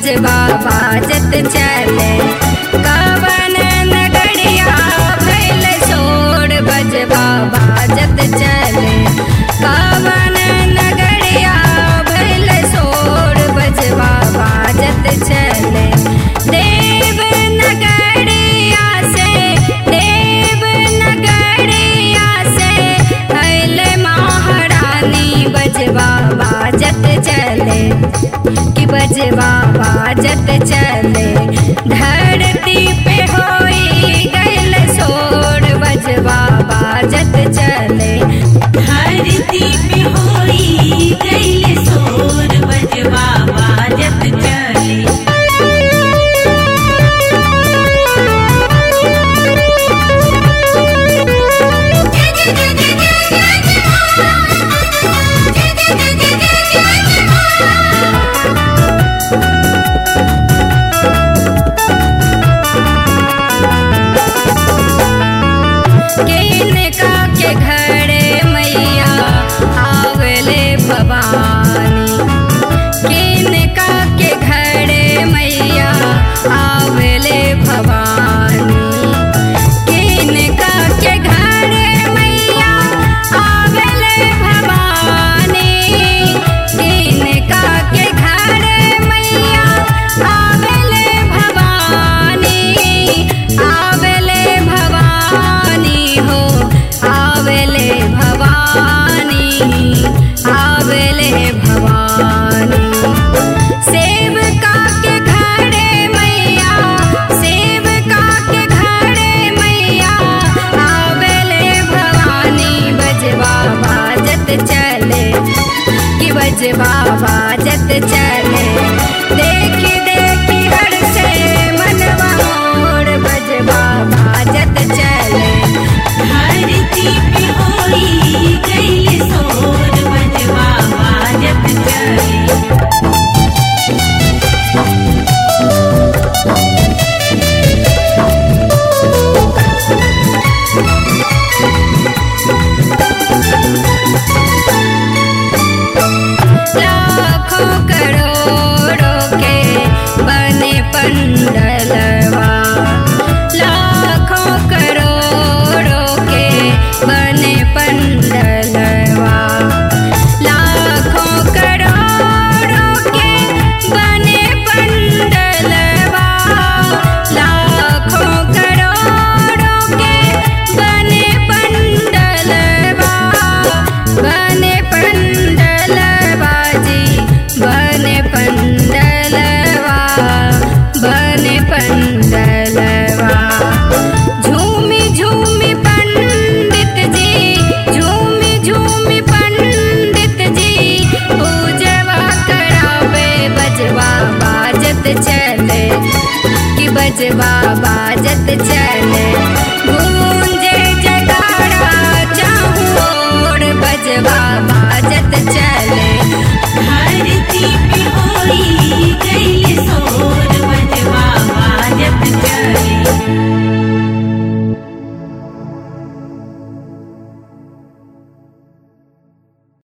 बजवा बाजत चले कवन नगरिया भैल सोर बजवा बाजत चले कवन नगरिया भैल सोर बजवा बाजत चले देव नगरिया से देव नगरिया से भैल महारानी बजवा बाजत चले कि बजवा बाजत चले धरती पे होई गैल सोर बजवा बाजत चले धरती पे होई गइल सोर बजवा बाजत चले किनका के घरे मैया आवले भवानी किनका के घरे मैया आवले भवानी किनका के घरे मैया आवले भवानी किनका के घरे मैया आवले भवानी आवले भवानी हो आवले भवानी आवले भवानी सेवका के घरे मैया सेवका के घरे मैया आवले भवानी बजवा बाजत चले कि बजवा बाजत चले देखी देखी हर से मनवा मोर बजवा बाजत चले धरती पे होई गइल सोर बजवा बाजत चले लाखों करोड़ों के बने पंडलवा लाखों करोड़ों के बने पंडलवा लाखों करोड़ों के बने पंडलवा लाखों करोड़ों के बने पंडलवा बने पंडलवा जी बने पंडलवा बने पंडलवा झूमी झूमी पंडित जी झूमी झूमी पंडित जी पूजवा करावे बजवा बाजत चले कि बजवा बा